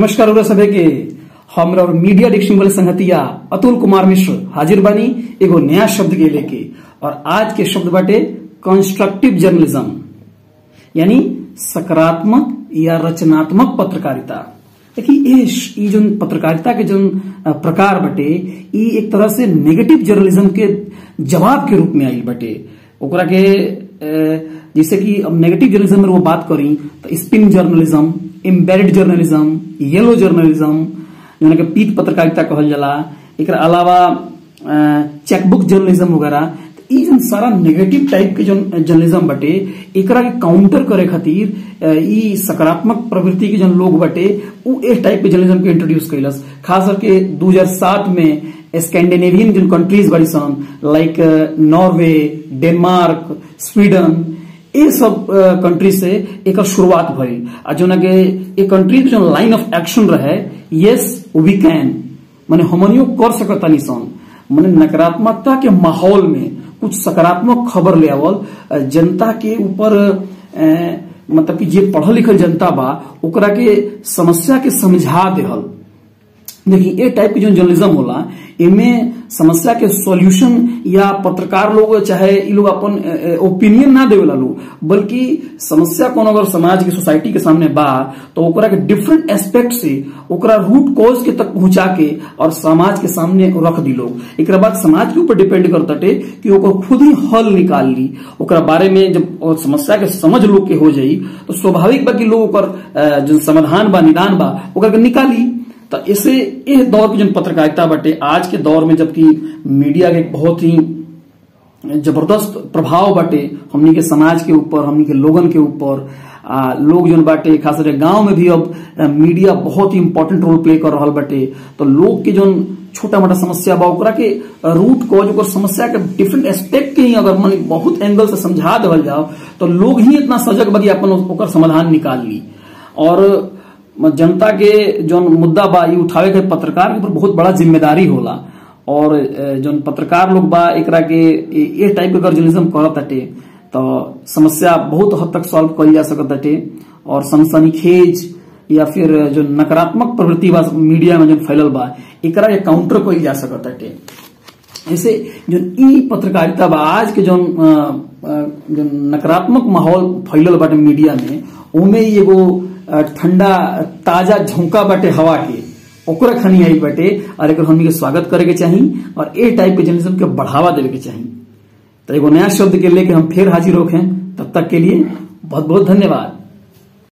नमस्कार रउरा सभे के हमरा और मीडिया डिक्शनरी वाले संगतिया अतुल कुमार मिश्र हाजिर बानी एगो नया शब्द के लेके और आज के शब्द बाटे कंस्ट्रक्टिव जर्नलिज्म यानी सकारात्मक या रचनात्मक पत्रकारिता देखिए ये श- ई जोन पत्रकारिता के जोन अ, प्रकार बटे ई एक तरह से नेगेटिव जर्नलिज्म के जवाब के रूप में आइल बटे ओकरा के अ, जैसे कि अब नेगेटिव जर्नलिज्म में वो बात करी तो spin journalism embedded journalism yellow journalism जोन के पीत पत्रकारिता कहल जाला एकरा अलावा चेकबुक जर्नलिज्म वगैरह तो ई जोन सारा नेगेटिव टाइप के जोन जर्नलिज्म बटे एकरा के काउंटर करे खातिर अ, ई सकारात्मक प्रवृत्ति के जोन लोग बटे उ इस टाइप के जर्नलिज्म के इंट्रोड्यूस कैलस खास करके 2007 में स्कैंडिनेवियन जोन कंट्रीज बड़ी सन लाइक नॉर्वे डेनमार्क स्वीडन ये सब कंट्री से एक शुरुआत भइल आ जोन के ये कंट्री के जो लाइन ऑफ एक्शन रहे यस वी कैन माने हमनियो कर सकतानी सन माने नकारात्मकता के माहौल में कुछ सकारात्मक खबर ले आवल अ, जनता के ऊपर अ, मतलब कि जे पढ़ल लिखल जनता बा ओकरा के समस्या के समझा देहल देखिए ए टाइप के जो जर्नलिज्म होला एमे समस्या के सॉल्यूशन या पत्रकार लोग चाहे इ लोग अपन ओपिनियन ना देवेला लोग बल्कि समस्या कौन अगर समाज के सोसाइटी के सामने बा तो ओकरा के डिफरेंट एस्पेक्ट से ओकरा रूट कॉज के तक पहुंचा के और समाज के सामने रख दी लोग एकरा बाद समाज के ऊपर डिपेंड करताटे कि ओकर खुद ही हल निकाल ली ओकरा बारे में जब ओ समस्या के समझ लोग के हो जाई तो स्वाभाविक बा कि लोग ओकर अ, जो समाधान बा निदान बा ओकर के निकाली तो इसे इस दौर की जो पत्रकारिता बटे आज के दौर में जबकि मीडिया के एक बहुत ही जबरदस्त प्रभाव बाटे हमनी के समाज के ऊपर हमनी के लोगन के ऊपर आ, लोग जोन बाटे खास करके गांव में भी अब आ, मीडिया बहुत ही इंपॉर्टेंट रोल प्ले कर रहल बाटे तो लोग के जोन छोटा मोटा समस्या बा ओकरा के रूट कॉज ओकर समस्या के डिफरेंट एस्पेक्ट के ही अगर मन बहुत एंगल से समझा देवल जाओ तो लोग ही इतना सजग बा कि अपन ओकर समाधान निकाल ली और जनता के जौन मुद्दा बा ई उठावे के पत्रकार के ऊपर बहुत बड़ा जिम्मेदारी होला और अ, जौन पत्रकार लोग बा एकरा के ए- ए टाइप के अगर जर्नलिज्म करत ताटे तो समस्या बहुत हद तक सॉल्व कइल जा सकत ताटे और सनसनीखेज या फिर जो नकारात्मक प्रवृत्ति बा मीडिया में जो फैलल बा एकरा के काउंटर कइल जा सकत ताटे ऐसे जो ई पत्रकारिता बा आज के जो जो नकारात्मक माहौल फैलल बाटे मीडिया में ओमे ही एगो अ, ठंडा ताजा झोंका बाटे हवा के ओकरा खनी आई बाटे और एकर हमनी के स्वागत करे के चाही और ए टाइप के जर्नलिज्म के बढ़ावा देवे के चाही तो एगो नया शब्द के लेके हम फिर हाजिर होखें तब तक के लिए बहुत बहुत धन्यवाद